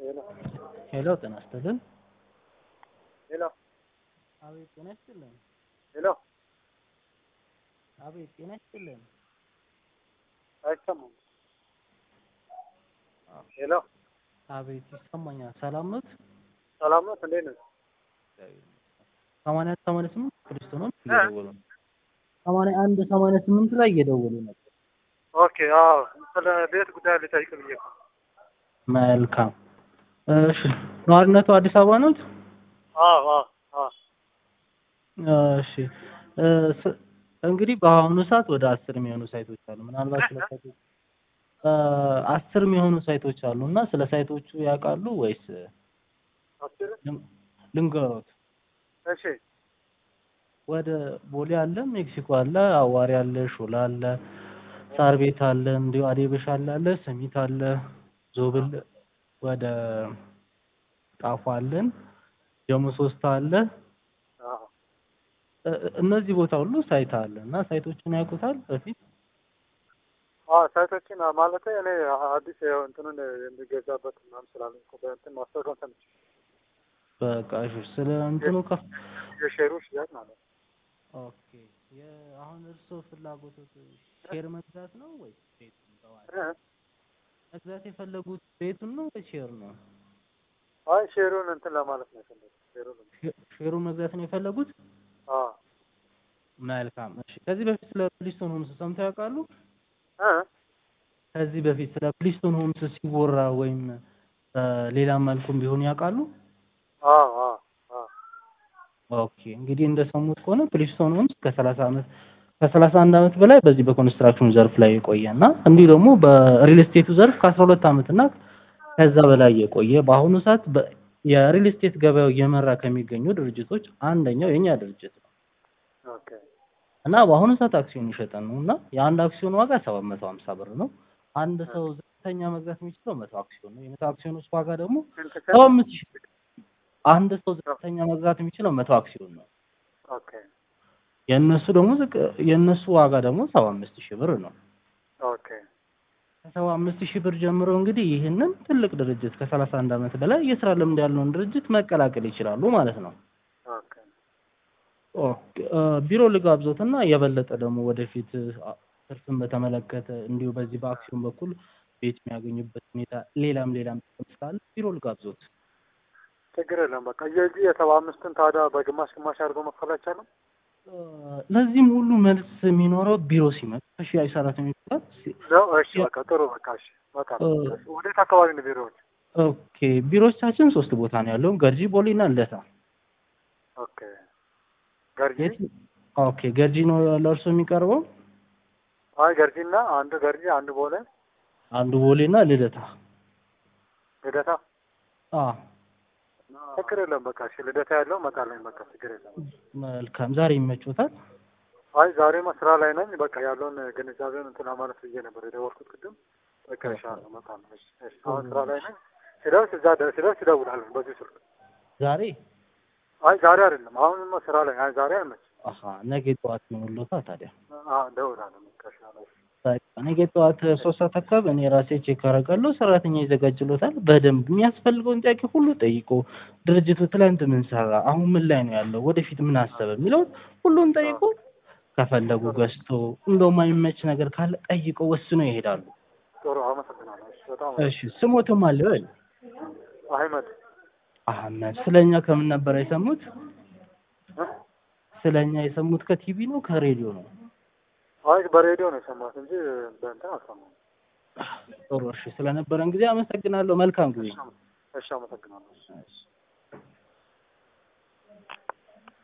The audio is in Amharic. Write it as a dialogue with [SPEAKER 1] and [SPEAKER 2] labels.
[SPEAKER 1] ሄሎ ጤና ይስጥልን።
[SPEAKER 2] ሄሎ
[SPEAKER 1] አቤት ጤና ይስጥልን።
[SPEAKER 2] ሄሎ
[SPEAKER 1] አቤት ጤና ይስጥልን።
[SPEAKER 2] አይሰማም። ሄሎ
[SPEAKER 1] አቤት ይሰማኛል። ሰላም ኖት?
[SPEAKER 2] ሰላም ነው። እንዴት ነህ?
[SPEAKER 1] ሰማንያ ሰማንያ ስምንት ቅድስት ነው እየደወሉ ነው። ሰማንያ አንድ ሰማንያ ስምንት ላይ እየደወሉ ነበር።
[SPEAKER 2] ኦኬ። አዎ ስለ ቤት ጉዳይ ልጠይቅ ብዬ ነው።
[SPEAKER 1] መልካም እሺ። ነዋሪነቱ አዲስ አበባ ነው?
[SPEAKER 2] አዎ አዎ አዎ
[SPEAKER 1] እሺ እ ስ- እንግዲህ በአሁኑ ሰዓት ወደ አስር የሚሆኑ ሳይቶች አሉ። ምናልባት ስለ ሳይቶች እ አስር የሚሆኑ ሳይቶች አሉ እና ስለ ሳይቶቹ ያውቃሉ ወይስ
[SPEAKER 2] አስር
[SPEAKER 1] ልም- ልንገሮት?
[SPEAKER 2] እሺ
[SPEAKER 1] ወደ ቦሌ አለ፣ ሜክሲኮ አለ፣ አዋሪ አለ፣ ሾላ አለ፣ ሳር ቤት አለ፣ እንዲሁ አዴበሻ አለ፣ ሰሚት አለ፣ ዞብል ወደ ጣፎ አለን፣ ጀሞ ሶስት አለ።
[SPEAKER 2] አዎ
[SPEAKER 1] እ- እ- እነዚህ ቦታ ሁሉ ሳይት አለ እና ሳይቶችን ያውቁታል በፊት
[SPEAKER 2] አዎ ሳይቶችን ማለት እኔ አዲስ ያው እንትኑን የሚገዛበት ምናምን ስላለኝ እኮ በእንትን ማስታወቂያውን ሰምቼ
[SPEAKER 1] በቃ እሺ። ስለ እንትኑ ከፍ
[SPEAKER 2] የሼሩ ሽያጭ ማለት ነው።
[SPEAKER 1] ኦኬ። የ- አሁን እርስዎ ፍላጎቶት ሼር መግዛት ነው ወይስ ቤቱን በዋጋ
[SPEAKER 2] እ?
[SPEAKER 1] መግዛት የፈለጉት ቤቱን ነው ወይስ ሼር ነው?
[SPEAKER 2] አይ ሼሩን እንትን ለማለት ነው የፈለጉት። ሼሩን
[SPEAKER 1] ሼ- ሼሩን መግዛት ነው የፈለጉት?
[SPEAKER 2] አዎ
[SPEAKER 1] መልካም። እሺ። ከዚህ በፊት ስለ ፕሊስቶን ሆምስ ሰምተው ያውቃሉ?
[SPEAKER 2] እ?
[SPEAKER 1] ከዚህ በፊት ስለ ፕሊስቶን ሆምስ ሲወራ ወይም በሌላ መልኩም ቢሆን ያውቃሉ?
[SPEAKER 2] አዎ አዎ አዎ
[SPEAKER 1] ኦኬ እንግዲህ እንደሰሙት ከሆነ ፕሊስቶን ሆምስ ከሰላሳ ዓመት ከሰላሳ አንድ ዓመት በላይ በዚህ በኮንስትራክሽን ዘርፍ ላይ የቆየ እና እንዲሁ ደግሞ በሪል ስቴቱ ዘርፍ ከአስራ ሁለት ዓመት እና ከዛ በላይ የቆየ በአሁኑ ሰዓት በ- የሪል ስቴት ገበያው እየመራ ከሚገኙ ድርጅቶች አንደኛው የኛ ድርጅት ነው
[SPEAKER 2] ኦኬ
[SPEAKER 1] እና በአሁኑ ሰዓት አክሲዮን እየሸጠን ነው እና የአንድ አክሲዮን ዋጋ ሰባት መቶ ሀምሳ ብር ነው። አንድ ሰው ዝቅተኛ መግዛት የሚችለው መቶ አክሲዮን ነው። የመቶ አክሲዮኖች ዋጋ ደግሞ
[SPEAKER 2] ስንት
[SPEAKER 1] ሰባ አምስት ሺህ ብር። አንድ ሰው ዝቅተኛ መግዛት የሚችለው መቶ አክሲዮን ነው።
[SPEAKER 2] ኦኬ
[SPEAKER 1] የእነሱ ደግሞ ዝቅ የእነሱ ዋጋ ደግሞ ሰባ አምስት ሺህ ብር ነው።
[SPEAKER 2] ኦኬ
[SPEAKER 1] ከሰባ አምስት ሺህ ብር ጀምሮ እንግዲህ ይህንን ትልቅ ድርጅት ከሰላሳ አንድ ዓመት በላይ የስራ ልምድ ያለውን ድርጅት መቀላቀል ይችላሉ ማለት ነው።
[SPEAKER 2] ኦኬ
[SPEAKER 1] ኦኬ፣ እ፣ ቢሮ ልጋብዞትና የበለጠ ደግሞ ወደፊት አ፣ ትርፍን በተመለከተ እንዲሁ በዚህ በአክሲዮን በኩል ቤት የሚያገኙበት ሁኔታ ሌላም ሌላም ጥቅም ስላለ ቢሮ ልጋብዞት።
[SPEAKER 2] ችግር የለም። በቃ የዚህ የሰባ አምስትን ታዲያ በግማሽ ግማሽ አድርጎ መክፈል አይቻልም?
[SPEAKER 1] እ፣ ለዚህም ሁሉ መልስ የሚኖረው ቢሮ ሲመጣ ከሽያጭ ሰራተኞች ጋር ሲ-
[SPEAKER 2] ነው። እሺ በቃ ጥሩ። በቃ እሺ በቃ
[SPEAKER 1] እ፣
[SPEAKER 2] ወዴት አካባቢ ነው ቢሮዎች?
[SPEAKER 1] ኦኬ ቢሮዎቻችን ሶስት ቦታ ነው ያለው፣ ገርጂ፣ ቦሌና ልደታ።
[SPEAKER 2] ኦኬ ገርጂ
[SPEAKER 1] የት? ኦኬ ገርጂ ነው ለእርሶ የሚቀርበው?
[SPEAKER 2] አይ ገርጂና አንዱ ገርጂ አንዱ ቦሌ
[SPEAKER 1] አንዱ ቦሌና ልደታ።
[SPEAKER 2] ልደታ
[SPEAKER 1] አ
[SPEAKER 2] ችግር የለም። በቃ እሺ ልደታ ያለው እመጣለሁ። በቃ ችግር የለም።
[SPEAKER 1] መልካም። ዛሬ ይመቾታል?
[SPEAKER 2] አይ ዛሬማ ስራ ላይ ነኝ። በቃ ያለውን ግንዛቤውን እንትና ማለት ብዬ ነበር የደወልኩት ቅድም። በቃ ይሻላል እመጣለሁ። እሺ እሺ አሁን ስራ ላይ ነኝ። ሲደርስ እዛ ደ- ሲደርስ ይደውላለሁ በዚህ ስልክ።
[SPEAKER 1] ዛሬ
[SPEAKER 2] አይ ዛሬ አይደለም አሁንማ ስራ ላይ አይ ዛሬ አይመችም።
[SPEAKER 1] አሀ ነገ ጠዋት ይሆንልዎታ ታዲያ።
[SPEAKER 2] አዎ እደውላለሁ። በቃ ይሻላል።
[SPEAKER 1] በቃ ነገ ጠዋት ሶስት ሰዓት አካባቢ እኔ ራሴ ቼክ አደርጋለሁ። ሰራተኛ ይዘጋጅሎታል። በደንብ የሚያስፈልገውን ጥያቄ ሁሉ ጠይቆ ድርጅቱ ትላንት ምን ሰራ፣ አሁን ምን ላይ ነው ያለው፣ ወደፊት ምን አሰበ የሚለውን ሁሉን ጠይቆ ከፈለጉ ገዝቶ እንደው የማይመች ነገር ካለ ጠይቆ ወስኖ ይሄዳሉ።
[SPEAKER 2] ጥሩ አመሰግናለሁ። እሺ በጣም
[SPEAKER 1] እሺ ስሞትም አለ ወይ?
[SPEAKER 2] አህመድ
[SPEAKER 1] አህመድ ስለኛ ከምን ነበር የሰሙት?
[SPEAKER 2] እ?
[SPEAKER 1] ስለኛ የሰሙት ከቲቪ ነው ከሬዲዮ ነው?
[SPEAKER 2] አይ በሬዲዮ ነው የሰማሁት እንጂ በእንትን አልሰማሁም።
[SPEAKER 1] ጥሩ እሺ። ስለነበረን ጊዜ አመሰግናለሁ። መልካም ጊዜ።
[SPEAKER 2] እሺ አመሰግናለሁ።
[SPEAKER 1] እሺ።